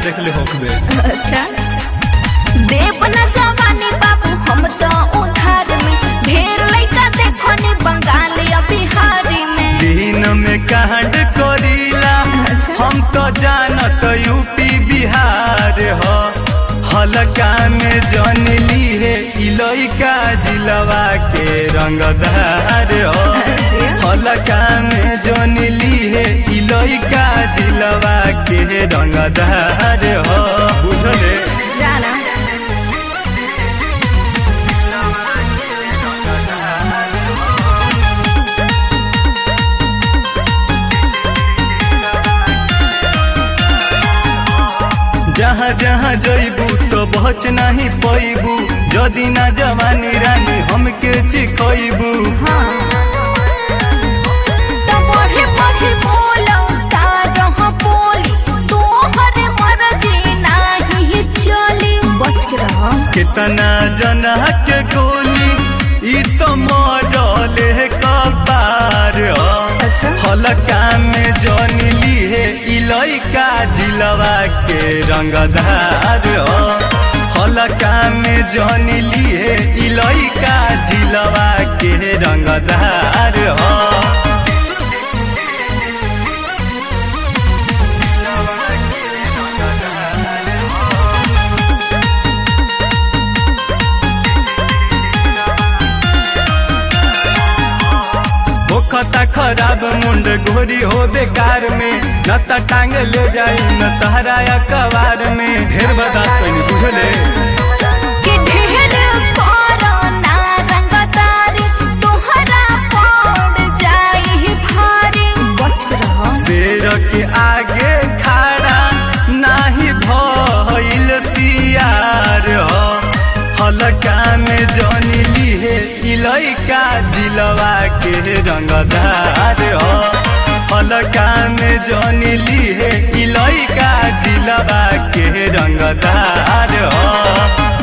देखले होखबे अच्छा देव न जवानी बाबू हम तो उधार में ढेर लइका देखो नी बंगाल या बिहारी में दिन में कांड करीला अच्छा। हम तो जानत यूपी बिहार हो हलका में जन ली है इलइका जिलवा के रंगदार हो जी। हलका में जन ली है इलइका जिलवा के रंगदार हो बुझले जाना जहाँ जहाँ जइबू तो बच नहीं पैबू जदि ना जवानी रानी हमके चिखइबू हाँ तो बढ़े बढ़े बोलो तारह बोली तोहरे मर्जी नाही चली बच के रहो कितना जना के गोली ई तो मरले कपार हो अच्छा हलका में जन ली है इलइका जिलवा के रंगदार हो हलका में जन ली है इलइका जिलवा के रंगदार हो होखता खराब मुंड गोरी हो बेकार में न त टांग ले जाई न तहरा कबार में ढेर बर्दाश्त कैनी बुझले कि ढेर करो ना रंगदारी तोहरा पड़ जाई भारी बच के रहो शेर के आगे खड़ा नाही भइल सियार हो हलका में जन ली है इलइका जिलवा के रंगदार हो हलका में जन ली है इलइका जिलवा के रंगदार हो